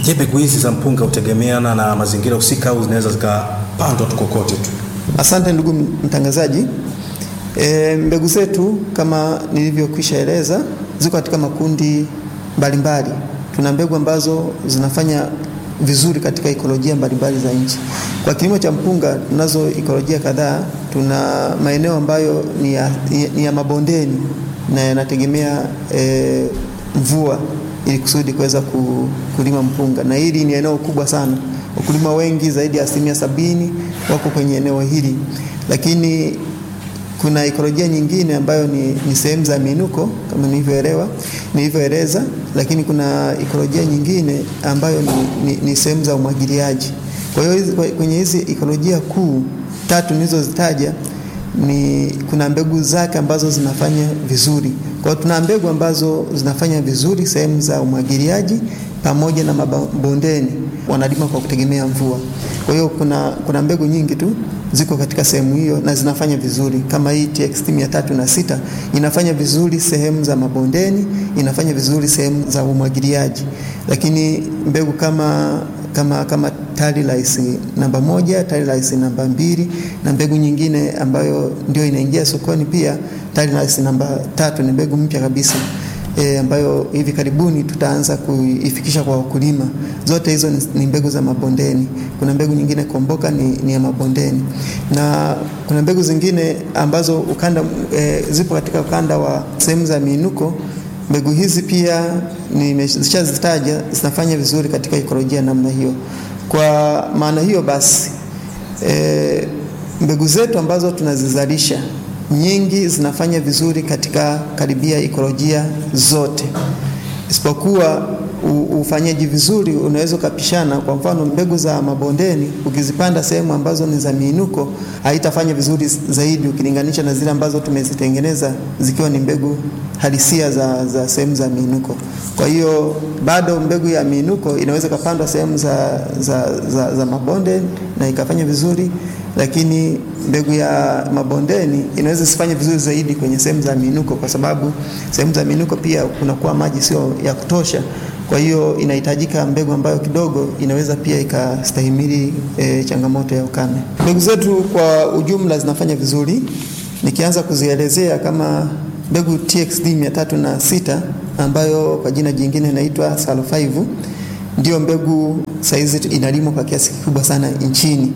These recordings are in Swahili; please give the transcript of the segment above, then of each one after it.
Je, mbegu hizi za mpunga hutegemeana na mazingira husika au zinaweza zikapandwa tu kokote tu? Asante ndugu mtangazaji. E, mbegu zetu kama nilivyokwisha eleza ziko katika makundi mbalimbali. Tuna mbegu ambazo zinafanya vizuri katika ikolojia mbalimbali za nchi. Kwa kilimo cha mpunga tunazo ikolojia kadhaa. Tuna maeneo ambayo ni ya, ni ya mabondeni na yanategemea e, mvua ili kusudi kuweza kulima mpunga, na hili ni eneo kubwa sana. Wakulima wengi zaidi ya asilimia sabini wako kwenye eneo hili, lakini kuna ikolojia nyingine ambayo ni, ni sehemu za miinuko kama nilivyoelewa nilivyoeleza, lakini kuna ikolojia nyingine ambayo ni, ni, ni sehemu za umwagiliaji. Kwa hiyo kwenye hizi ikolojia kuu tatu nilizozitaja ni kuna mbegu zake ambazo zinafanya vizuri. Kwa hiyo tuna mbegu ambazo zinafanya vizuri sehemu za umwagiliaji pamoja na mabondeni, wanalima kwa kutegemea mvua. Kwa hiyo kuna, kuna mbegu nyingi tu ziko katika sehemu hiyo na zinafanya vizuri kama hii TXT mia tatu na sita inafanya vizuri sehemu za mabondeni, inafanya vizuri sehemu za umwagiliaji, lakini mbegu kama kama kama Tari Rice namba moja, Tari Rice namba mbili na mbegu nyingine ambayo ndio inaingia sokoni pia, Tari Rice namba tatu ni mbegu mpya kabisa e, ambayo hivi karibuni tutaanza kuifikisha kwa wakulima. Zote hizo ni, ni mbegu za mabondeni. Kuna mbegu nyingine Komboka ni, ni ya mabondeni na kuna mbegu zingine ambazo ukanda e, zipo katika ukanda wa sehemu za miinuko. Mbegu hizi pia nimeshazitaja zinafanya vizuri katika ikolojia namna hiyo. Kwa maana hiyo basi e, mbegu zetu ambazo tunazizalisha nyingi zinafanya vizuri katika karibia ikolojia zote, isipokuwa ufanyaji vizuri unaweza ukapishana. Kwa mfano, mbegu za mabondeni ukizipanda sehemu ambazo ni za miinuko haitafanya vizuri zaidi ukilinganisha na zile ambazo tumezitengeneza zikiwa ni mbegu halisia za, za sehemu za miinuko. Kwa hiyo bado mbegu ya miinuko inaweza ikapandwa sehemu za, za, za, za mabonde na ikafanya vizuri, lakini mbegu ya mabondeni inaweza isifanye vizuri zaidi kwenye sehemu za miinuko, kwa sababu sehemu za miinuko pia kunakuwa maji sio ya kutosha. Kwa hiyo inahitajika mbegu ambayo kidogo inaweza pia ikastahimili e, changamoto ya ukame. Mbegu zetu kwa ujumla zinafanya vizuri. Nikianza kuzielezea kama mbegu TXD 306 ambayo kwa jina jingine inaitwa Salo 5 ndio mbegu saizi inalimwa kwa kiasi kikubwa sana nchini.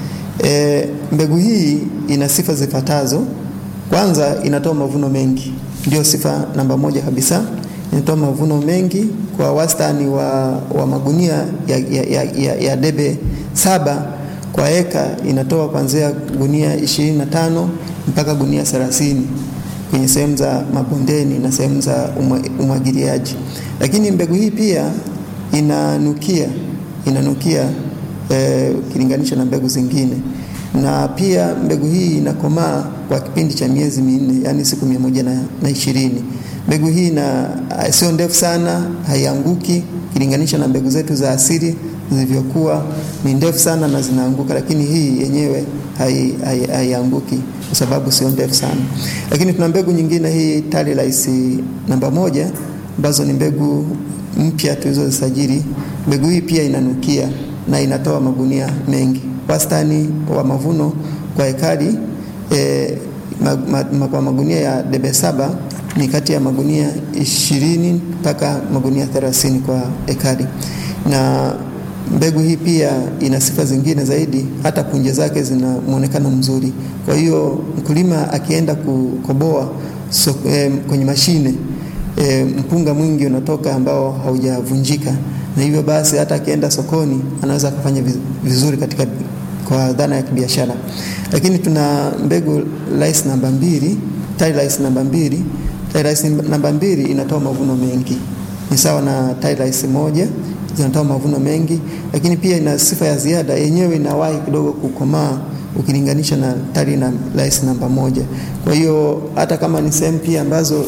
E, mbegu hii ina sifa zifuatazo. Kwanza, inatoa mavuno mengi, ndio sifa namba moja kabisa. Inatoa mavuno mengi kwa wastani wa, wa magunia ya, ya, ya, ya debe saba kwa eka, inatoa kuanzia gunia 25 mpaka gunia 30 kwenye sehemu za mabondeni na sehemu za umwagiliaji. Lakini mbegu hii pia inanukia inanukia ukilinganisha e, na mbegu zingine, na pia mbegu hii inakomaa kwa kipindi cha miezi minne, yani siku mia moja na, na ishirini. Mbegu hii na sio ndefu sana, haianguki ukilinganisha na mbegu zetu za asili zilivyokuwa ni ndefu sana na zinaanguka, lakini hii yenyewe haianguki hai, hai kwa sababu sio ndefu sana. Lakini tuna mbegu nyingine hii Tari Rice namba moja ambazo ni mbegu mpya tulizozisajili. Mbegu hii pia inanukia na inatoa magunia mengi, wastani wa mavuno kwa ekari e, ma, ma, kwa magunia ya debe saba ni kati ya magunia ishirini mpaka magunia thelathini kwa ekari na mbegu hii pia ina sifa zingine zaidi, hata punje zake zina muonekano mzuri. Kwa hiyo mkulima akienda kukoboa so, eh, kwenye mashine eh, mpunga mwingi unatoka ambao haujavunjika, na hivyo basi hata akienda sokoni anaweza akafanya vizuri katika kwa dhana ya kibiashara. Lakini tuna mbegu rice namba mbili, Tari Rice namba mbili. Tari Rice namba mbili inatoa mavuno mengi, ni sawa na Tari Rice moja zinatoa mavuno mengi, lakini pia ina sifa ya ziada, yenyewe inawahi kidogo kukomaa ukilinganisha na Tari na Rice namba moja. Kwa hiyo hata kama ni sehemu pia ambazo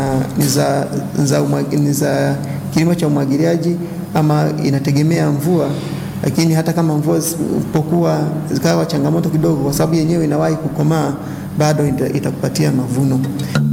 ni za kilimo cha umwagiliaji ama inategemea mvua, lakini hata kama mvua isipokuwa zikawa changamoto kidogo, kwa sababu yenyewe inawahi kukomaa, bado itakupatia mavuno.